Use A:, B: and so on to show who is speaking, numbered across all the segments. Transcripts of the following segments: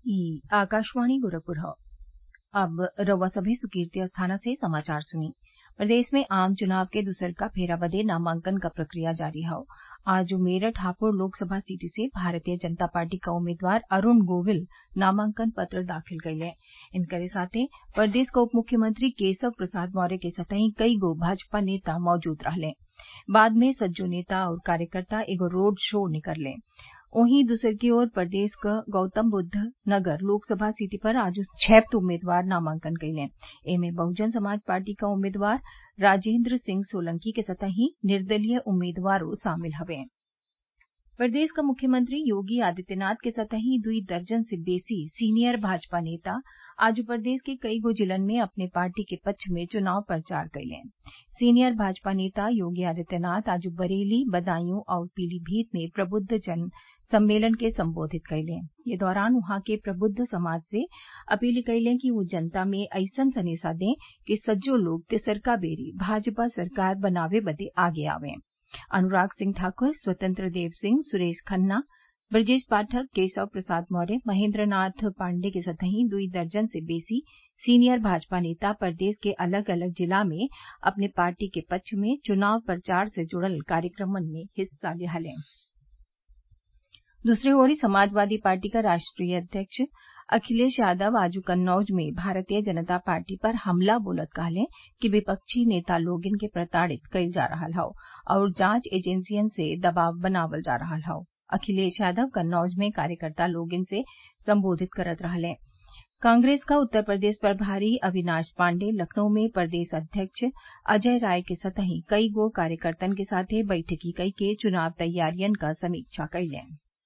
A: ई आकाशवाणी गोरखपुर हौ अब रउआ सभे सुर्कीर्ति अस्थाना से समाचार सुनी प्रदेश में आम चुनाव के दुसरका फेरा बदे नामांकन क प्रक्रिया जारी हौ आज मेरठ हापुड़ लोकसभा सीट से भारतीय जनता पार्टी क उम्मीदवार अरूण गोविल नामांकन पत्र दाखिल कइले इनकरे साथे प्रदेश क उप मुख्यमंत्री केशव प्रसाद मौर्य के संतही कई गो भाजपा नेता मौजूद रहले बाद में सज्जो नेता आउर कार्यकर्ता एगो रोड शो निकलले वहीं दूसरकी ओर प्रदेश क गौतमबुद्ध नगर लोकसभा सीट पर आज छह उम्मीदवार नामांकन कइले एमे बहुजन समाज पार्टी क उम्मीदवार राजेन्द्र सिंह सोलंकी के संतही निर्दलीय उम्मीदवारो शामिल हवे प्रदेश क मुख्यमंत्री योगी आदित्यनाथ के संतही दुई दर्जन से बेसी सीनियर भाजपा नेता आज प्रदेश के कई गो जिलन में अपने पार्टी के पक्ष में चुनाव प्रचार कइले सीनियर भाजपा नेता योगी आदित्यनाथ आज बरेली बदायूं आउर पीलीभीत में प्रबुद्ध जन सम्मेलन के संबोधित कइले ये दौरान उहाँ के प्रबुद्ध समाज से अपील कइले कि उ जनता में अइसन सनेसा दें कि सज्जो लोग तिसरका बेरी भाजपा सरकार बनावे बदे आगे आवें अनुराग सिंह ठाकुर स्वतंत्र देव सिंह सुरेश खन्ना ब्रजेश पाठक केशव प्रसाद मौर्य महेन्द्र नाथ पाण्डेय के संतही दुई दर्जन से बेसी सीनियर भाजपा नेता प्रदेश के अलग अलग जिला में अपने पार्टी के पक्ष में चुनाव प्रचार से जुड़ल कार्यक्रमन में हिस्सा लिहले दूसरी ओर समाजवादी पार्टी का राष्ट्रीय अध्यक्ष अखिलेश यादव आज कन्नौज में भारतीय जनता पार्टी पर हमला बोलत कहले कि विपक्षी नेता लोगन के प्रताड़ित कइल जा रहल हौ और जांच एजेंसियन से दबाव बनावल जा रहल हौ अखिलेश यादव कन्नौज में कार्यकर्ता लोगन से संबोधित करत रहले कांग्रेस का उत्तर प्रदेश प्रभारी अविनाश पाण्डेय लखनऊ में प्रदेश अध्यक्ष अजय राय के संतही कई गो कार्यकर्तन के साथे बैठकी कई के चुनाव तैयारियन क समीक्षा कइले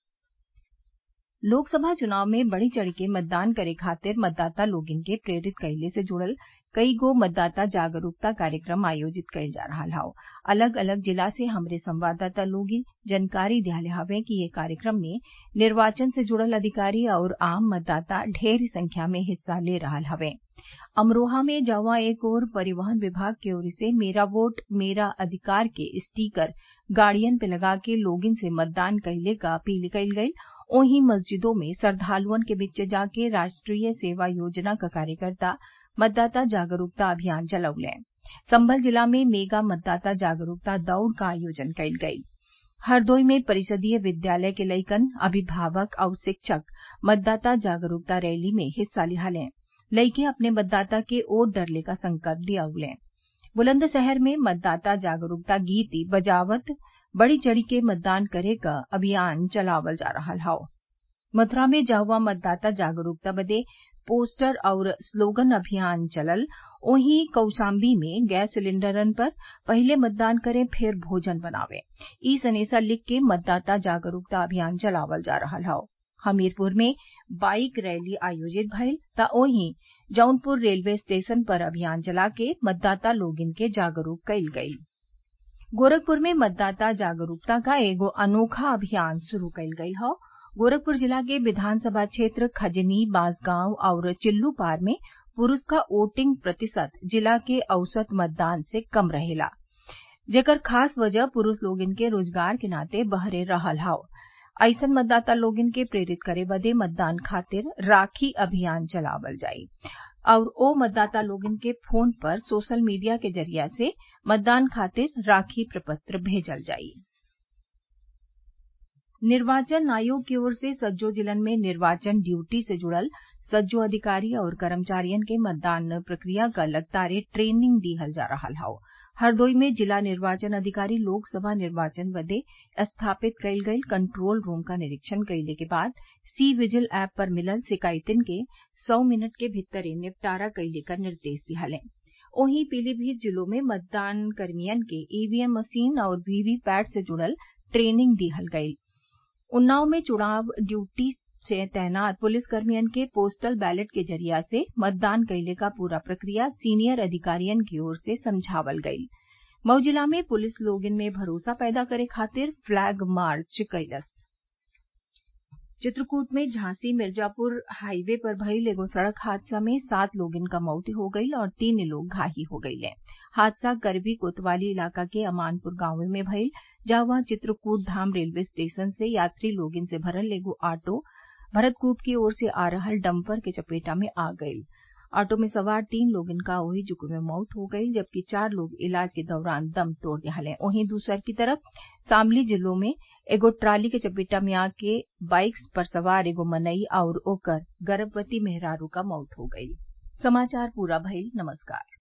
A: लोकसभा चुनाव में बढ़ी चढ़ के मतदान करे खातिर मतदाता लोगन के प्रेरित कइले से जुड़ल कई गो मतदाता जागरूकता कार्यक्रम आयोजित कइल जा रहल हौ अलग अलग जिला से हमरे संवाददाता लोग जानकारी दियाले हवे कि ये कार्यक्रम में निर्वाचन से जुड़ल अधिकारी और आम मतदाता ढेर संख्या में हिस्सा ले रहल हवे अमरोहा में जौं एक ओर परिवहन विभाग की ओर से मेरा वोट मेरा अधिकार के स्टीकर गाड़ियन पे लगा के लोगन से मतदान कइले क अपील कइल गइल ओहीं मस्जिदों में श्रद्वालुअन के बीच जाके राष्ट्रीय सेवा योजना क कार्यकर्ता मतदाता जागरूकता अभियान चलौले संभल जिला में मेगा मतदाता जागरूकता दौड़ का आयोजन कइल गइल हरदोई में परिषदीय विद्यालय के लइकन अभिभावक और शिक्षक मतदाता जागरूकता रैली में हिस्सा लिहले लइके अपने मतदाता के वोट डरले का संकल्प दियौले बुलंदशहर में मतदाता जागरूकता गीत बजावत बढ़ी चढ़ी के मतदान करे क अभियान चलावल जा रहल हौ मथुरा में जहवा मतदाता जागरूकता बदे पोस्टर और स्लोगन अभियान चलल वहीं कौशाम्बी में गैस सिलेंडरन पर पहिले मतदान करें फिर भोजन बनावे ई सनेसा लिख के मतदाता जागरूकता अभियान चलावल जा रहल हौ हमीरपुर में बाईक रैली आयोजित भइल त वहीं जौनपुर रेलवे स्टेशन पर अभियान चला के मतदाता लोगन के जागरूक कइल गइल गोरखपुर में मतदाता जागरूकता का एगो अनोखा अभियान शुरू कइल गइल हौ गोरखपुर जिला के विधानसभा क्षेत्र खजनी बांसगांव और चिल्लूपार में पुरूष का वोटिंग प्रतिशत जिला के औसत मतदान से कम रहेला जेकर खास वजह पुरूष लोगन के रोजगार के नाते बहरे रहल हौ अइसन मतदाता लोगन के प्रेरित करे बदे मतदान खातिर राखी अभियान चलावल जाई और ओ मतदाता लोगन के फोन पर सोशल मीडिया के जरिया से मतदान खातिर राखी प्रपत्र भेजल जाई निर्वाचन आयोग की ओर से सज्जो जिलन में निर्वाचन ड्यूटी से जुड़ल सज्जो अधिकारी और कर्मचारियन के मतदान प्रक्रिया क लगातार ट्रेनिंग दिहल जा रहल हौ हरदोई में जिला निर्वाचन अधिकारी लोकसभा निर्वाचन बदे स्थापित कइल गइल कंट्रोल रूम का निरीक्षण कइले के बाद सी विजिल ऐप पर मिलल शिकायतिन के सौ मिनट के भीतरे निपटारा कइले क निर्देश दिहले वहीं पीलीभीत जिलों में मतदान कर्मियन के ईवीएम मशीन और वीवीपैट से जुड़ल ट्रेनिंग दिहल गइल उन्नाव में चुनाव ड्यूटी से तैनात पुलिसकर्मियन के पोस्टल बैलेट के जरिया से मतदान कइले का पूरा प्रक्रिया सीनियर अधिकारियन की ओर से समझावल गइल मऊ जिला में पुलिस लोगन में भरोसा पैदा करे खातिर फ्लैग मार्च कइलस चित्रकूट में झांसी मिर्जापुर हाईवे पर भइल एगो सड़क हादसा में सात लोगन क मौत हो गईल और तीन लोग घायल हो गईले हादसा करबी कोतवाली इलाका के अमानपुर गांव में भइल जहवा चित्रकूट धाम रेलवे स्टेशन से यात्री लोगन से भरल एगो ऑटो भरतकूप की ओर से आ रहल डम्पर के चपेटा में आ गईल ऑटो में सवार तीन लोगन क ओही जुगे में मौत हो गईल जबकि चार लोग इलाज के दौरान दम तोड़ दिहले वहीं दूसरकी तरफ शामली जिले में एगो ट्राली के चपेटा में आके बाइक पर सवार एगो मनई आउर ओकर गर्भवती मेहरारू क मौत हो गईल